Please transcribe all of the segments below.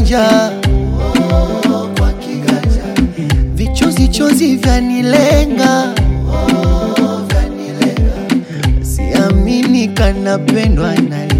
kiganja oh, kwa kiganja vichozi chozi vyanilenga oh, vyanilenga siamini kanapendwa naye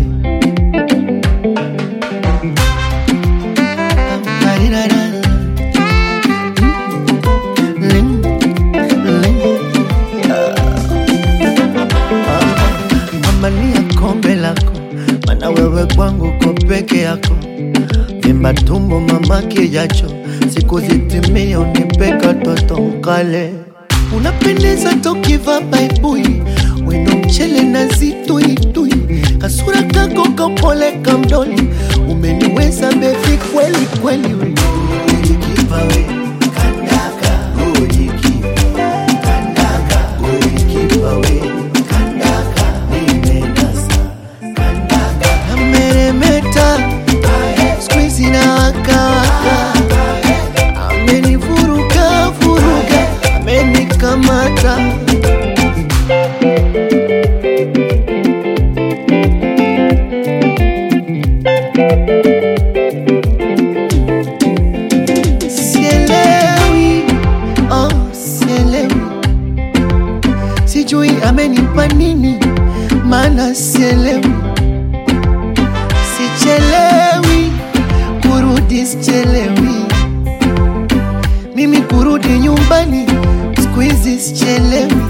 Amania kombe lako, mana wewe kwangu ko peke yako. Vimba tumbo mama kijacho, siku zitimie unipe katoto mkale. Unapendeza tokiva baibui, weno mchele na zituitui, kasura kako kapole kamdoli, umeniweza bevi kweli kweli. Ujikipa we, kandaka, ujikipa, kandaka, ujikipa we, kandaka, nimenasa, kandaka. Ameremeta, squeeze na waka waka, amenivuruga vuruga, amenikamata. Sielewi, oh, sielewi, sijui amenipa nini, maana sielewi, sichelewi kurudi, sichelewi mimi kurudi nyumbani, siku hizi sichelewi.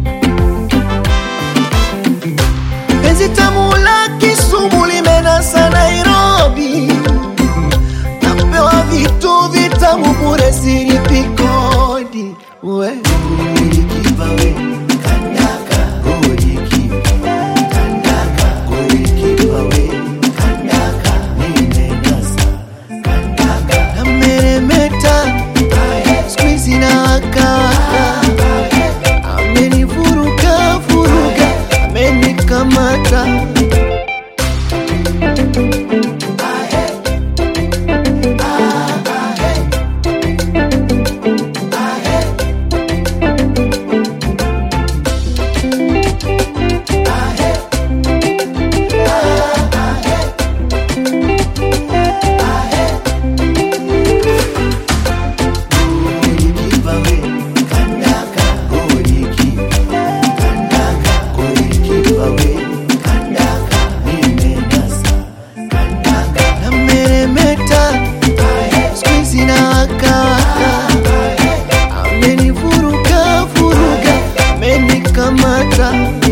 Penzi tamu la Kisumu limenasa Nairobi, napewa vitu vitamu bure, silipi kodi. We ujikipa we, kandaka, ujikipa, kandaka, ujikipa we, kandaka, nimenasa, kandaka. Ameremeta, squeeze na waka waka, amenivuruga vuruga, amenikamata. Ujikipa we, kandaka, ujikipa, kandaka, ujikipa we, kandaka, nimenasa, kandaka. Ameremeta, squeeze na waka waka, amenivuruga vuruga, amenikamata.